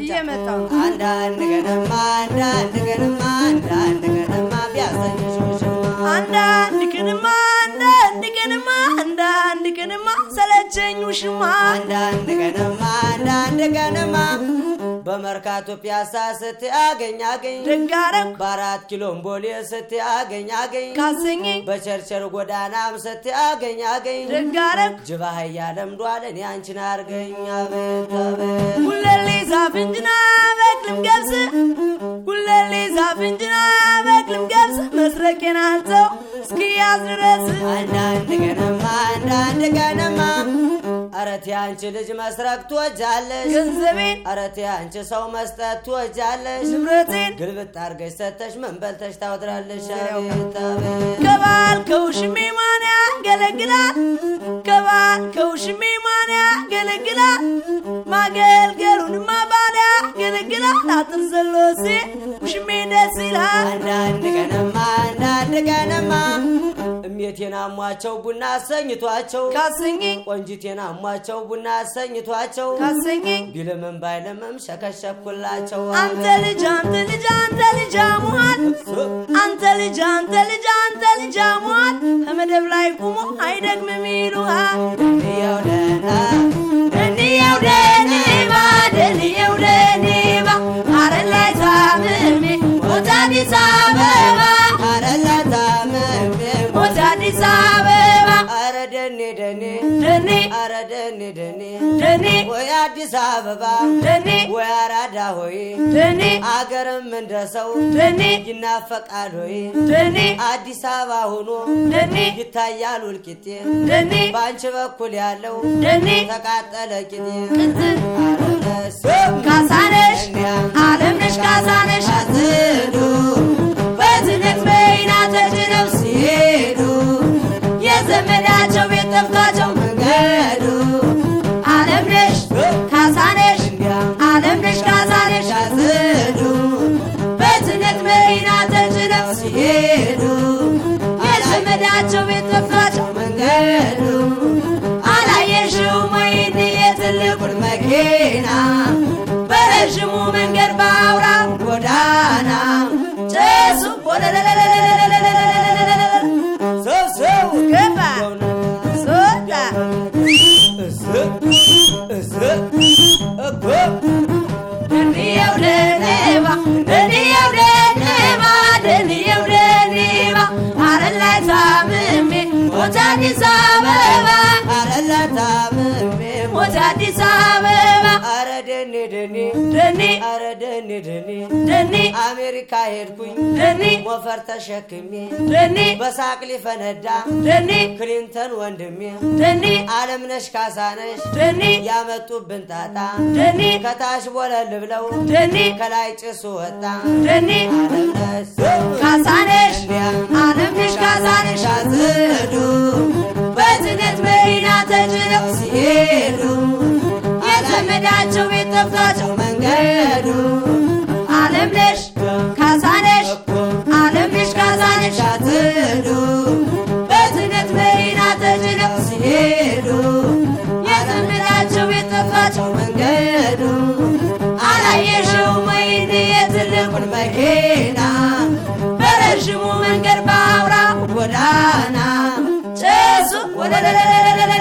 እየመጣሁ ነው። አንዳንድ ቀንማ አንዳንድ ቀንማ አንዳንድ ቀንማ ቢያሰኝሽ ውሽማ አንዳንድ ቀንማ አንዳንድ ቀንማ አንዳንድ ቀንማ ሰለቸኝ ውሽማ አንዳንድ ቀንማ አንዳንድ ቀንማ በመርካቶ ፒያሳ ስትያገኝ አገኝ ደጋረም በአራት ኪሎም ቦሌ ስትያገኝ አገኝ ካሰኘኝ በቸርቸር ጎዳናም ስትያገኝ አገኝ ደጋረም ጅባ አህያ ለምዷል እኔ አንቺን አርገኝ አቤት አቤት ጉለሌ ዛፍንጅና በቅልም ገብስ ጉለሌ ዛፍንጅና በቅልም ገብስ መስረቄን አንተው እስኪያዝ ድረስ አንዳንድ ቀንማ አንዳንድ ቀንማ አረቴ አንቺ ልጅ መስረቅ ትወጃለሽ ገንዘቤን አረቴ አንቺ ሰው መስጠት ትወጃለሽ ንብረቴን ግልብጥ አርገሽ ሰተሽ ምን በልተሽ ታውድራለሽ አቤት አቤት ከባል ከውሽሜ ማን ያገለግላል? ከባል ከውሽሜ ማን ያገለግላል? ማገልገሉንማ ባል ያገለግላል። አጥር ዘሎ ሲል ውሽሜ ደስ ይላል። አንዳንድ ቀንማ አንዳንድ ቀንማ እሜቴን አሟቸው ቡና አሰኝቷቸው ካሰኘኝ ቆንጂቴን አሟቸው ቡና አሰኝቷቸው ካሰኘኝ ቢልምም ባይልምም ሸከሸኩላቸው አንተ ልጅ አንተ ልጅ አንተ ልጅ አሙሃል አንተ ልጅ አንተ ልጅ አንተ ልጅ አሙሃል ከመደብ ላይ ቁሞ አይደግምም ይሉሃል። ያው ደህና ደንየው ደኒባ ደንየው ደኒባ አረን ላይ ታምሜ ሞት አዲስ አበባ አረላታምሜ ሞት አዲስ አበባ አረ ደኔ ደኔ ደኔ አረ ደኔ ደኔ ደኔ ወይ አዲስ አበባ ደኔ ወይ አራዳ ሆይ ደኔ አገርም እንደ ሰው ደኔ ይናፈቃል ሆይ ደኔ አዲስ አበባ ሆኖ ደኔ ይታያል ውልቂጤ ደኔ በአንቺ በኩል ያለው ደኔ ተቃጠለ ቂጤ ቅጥል አረለስ ካሳነሽ አለምነሽ ካሳነሽ አዝዱ በትነት በይና ተጭነው ሲሄዱ የዘመዳቸው ቤት ጠፍቷቸው መንገዱ አለምነሽ ካሳነሽ አለምነሽ ካሳነሽ አዝዱ በትነት መኪና ተጭነው ሲሄዱ የዘመዳቸው ቤት ጠፍቷቸው መንገዱ አላየሽውም ወይ የትልቁን መኪና በረዥሙ መንገድ በአውራው ጎዳና ጭሱ ሰው ሰው ገባ ሶታ ደንየው ደኔባ ደንየው ደኔባ ደንየው ደኔባ አረን ላይ ታምሜ ሞት አዲስ አበባ አረላታምሜ ሞት አዲስ አበባ አረ ደኔ ደኔ ደኔ አረ ደኔ ደኔ ደኔ አሜሪካ ሄድኩኝ ደኔ ሞፈር ተሸክሜ ደኔ በሳቅ ሊፈነዳ ደኔ ክሊንተን ወንድሜ ደኔ አለምነሽ ካሳነሽ ደኔ ያመጡብን ጣጣ ደኔ ከታች ቦለል ብለው ደኔ ከላይ ጭሱ ወጣ ደኔ አለምነሽ ካሳነሽ አለምነሽ ካሳነሽ አዝዱ በትነት መኪና ተጭነው ሲሄዱ የዘመዳቸው ቤት ጠፍቷቸው መንገዱ አለምነሽ ካሳነሽ አለምነሽ ካሳነሽ አዝዱ በትነት መኪና ተጭነው ሲሄዱ የዘመዳቸው ቤት ጠፍቷቸው መንገዱ አላየሽውም ወይ የትልቁን መኪና በረዥሙ መንገድ በአውራ ጎዳና ጭሱ ወደ